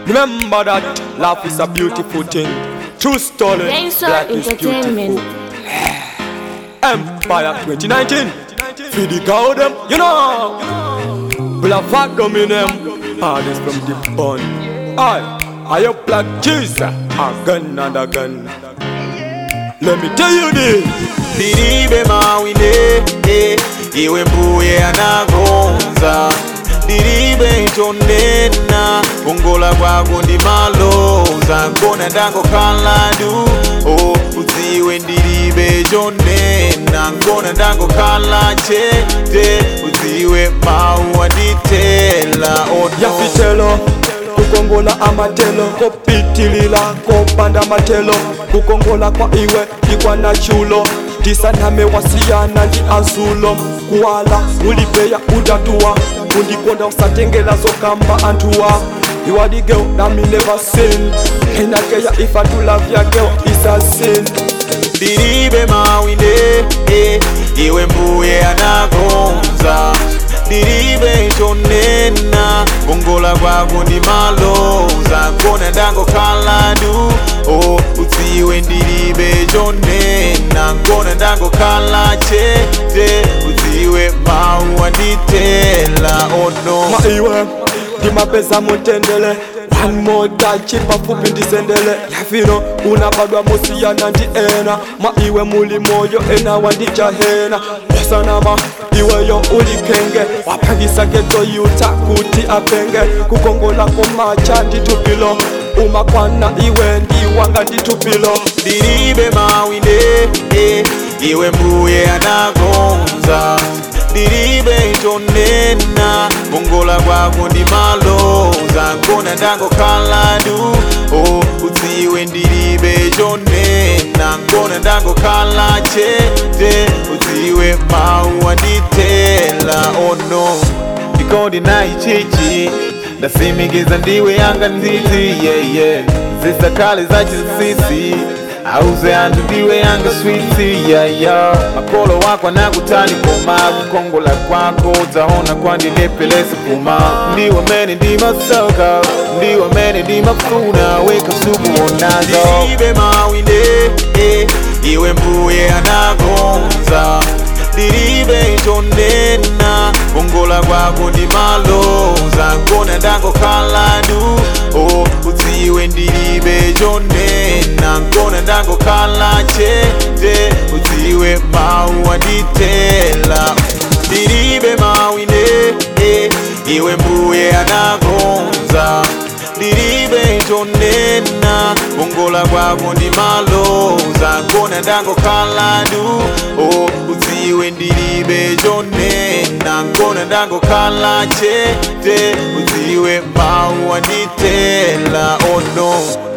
Remember that life is a beautiful thing. True story. Gangster Life is Entertainment. beautiful. Empire 2019. Feed the cow them, you know. Black fat them in them. Hardest from the bun. I, I up black cheese. A gun and a gun. Let me tell you this. Diribe mawine eh, iwe mbuye anagonza diribe itonena kongola kwako ndi maloza nkona ndango kaladu oh, uziwe ndiribe chonena nkona ndango kala chete uziwe mawu anditela ono yafitelo kukongola amatelo kopitilila kopanda matelo kukongola kwa iwe ikwana chulo tisaname wasiyana ndi azulo kuwala ulipeya udatuwa kundikonda usatengela zokamba antuwa You are the girl that me never seen And I care if I do love your girl, it's a sin diribe mawinde eh, iwe mbuye anagonza diribe itonena kongola kwako ndi maloza nkona ndango kaladu oh, uziwe ndiribe chonena nkona ndango kala chete uziwe mawu anditela ono ma iwe ndimapeza mutendele one more touch pafupi ndisendele yafino unabadwa musiyana ndi ena ma iwe muli moyo ena wandijahena osanama iweyo ulikenge wapangisa geto yuta kuti apenge kukongola komacha nditupilo umakwana iwe ndiwanga nditupilo diribe mawinde eh, iwe mbuye anagonza diribe itonena kongola kwako ndi maloza nkona ndango kaladu oh, uziwe ndiribe chonena nkona ndango kala chete uziwe mawu anditela ono ndikondi nayichichi ndasimikiza ndiwe yanga nzizi yeah, yeah. zisakale zachisisi auze antu ndiwe yanga switi yeah, yeah. makolo wako anakutani koma kukongola kwako utaona kwandinepelesi kuma ndiwe mene ndimasoka ndiwe mene ndimafuna weka suku onazo diribe mawinde eh, iwe mbuye anagonza diribe itonena kongola kwako ndi maloza nkona ndango kaladu oh, uziwe ndiribe chonena nkona ndango kala chete uziwe mawu anditela diribe mawinde eh, iwe mbuye anagonza diribe itonena kongola kwako ndi maloza nkona ndango kaladu oh, uziwe ndiribe chonena nkona ndango kala chete uziwe mawu anditela ono